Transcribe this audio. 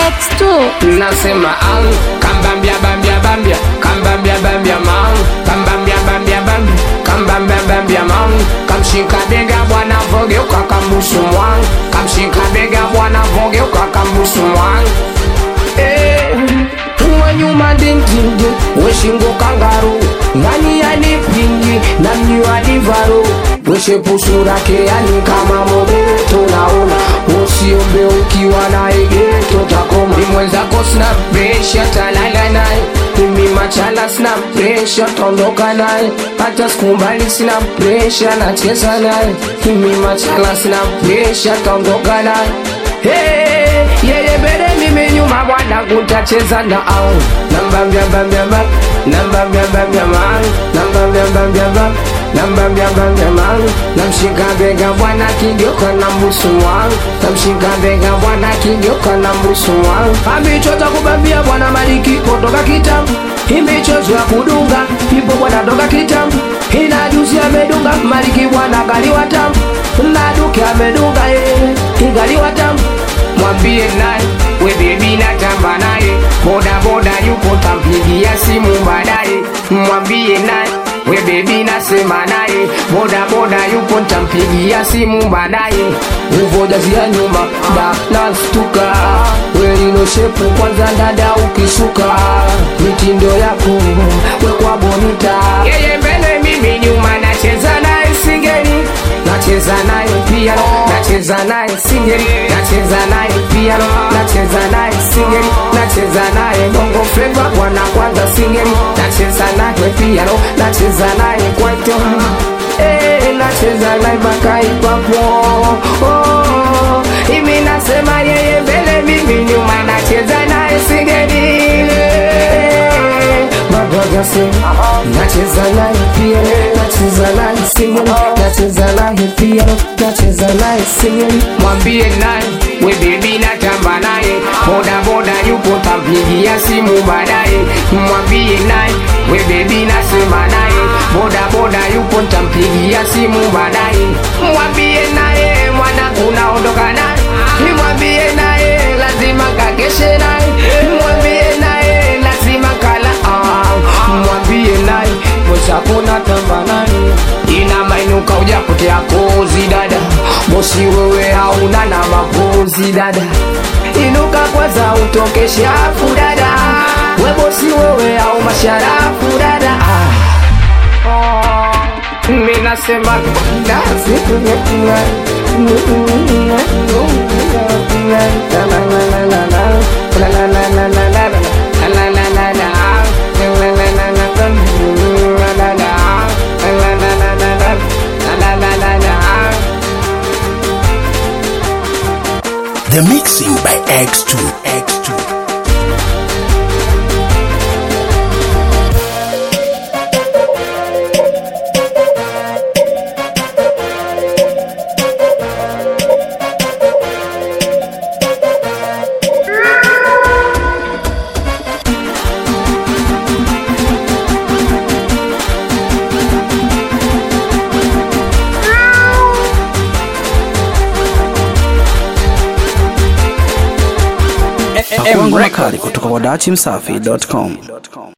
X2 nasema ang kambambia bambia bambia kambambia bambia mang kambambia bambia bambia kambambia bambia mang kamshika bega bwana vogeuka kambusu mwang kamshika bega bwana vogeuka kambusu mwang eh wanyuma dindindi weshingo kangaru ngani yanipingi na mniwadivaru weshepusura yani kama mobeto naona usiombe ukiwa na egeto takoma ni mwenzako sina presha talala naye mimi machala sina presha taondoka naye hata sikumbali sina presha nacheza naye mimi machala sina presha taondoka naye Hey, yeye mbele mimi nyuma bwana kutacheza na au namba mbia mbia mbia mbia namba mbia mbia mbia man namba mbia mbia mbia mbia namba mbia mbia mbia man namshika bega bwana kigeuka na mbusu wangu namshika bega bwana kigeuka na mbusu wangu amichoza kubambia bwana maliki kutoka kitambo imichozo ya kudunga ipo bwana toka kitambo ina juzi amedunga maliki bwana galiwa tamu na duke amedunga yeye igaliwa tamu mwambie naye we bebi natamba naye boda boda yupo tampigia simu baadaye mwambie naye we bebi nasema naye boda boda yupo ntampigia simu baadaye uvojazia nyuma da nastuka welino shepu kwanza dada ukisuka mitindo yako wekwa bonita yeye mbele mimi nyuma nacheza naye singeni nacheza naye piano nacheza naye singeli nacheza naye piano nacheza naye singeli nacheza naye bongo flava bwana kwanza singeli nacheza naye piano nacheza naye kwaito eh nacheza naye mpaka ipapo oh imi nasema yeye mbele mimi nyuma nacheza naye singeli magagase nacheza naye pia nacheza naye singeli nacheza naye pia nacheza naye singeli mwambie naye we bebi natamba naye boda boda yupo tampigia simu baadaye mwambie naye we bebi nasema naye boda boda yupo ntampigia simu baadaye mwambie naye mwana unaondoka naye mwambie naye lazima kakeshe naye mwambie naye lazima kala ah. mwambie naye mwezakona tamba naye ina mainuka ujapotea kozi dada moshi wewe hauna na mapozi dada inuka kwanza utoke shafu dada webosi wewe au masharafu dada ah. mi nasema nasi The mixing by X2. X2. Pakua ngoma kali kutoka kwa dachimsafi.com.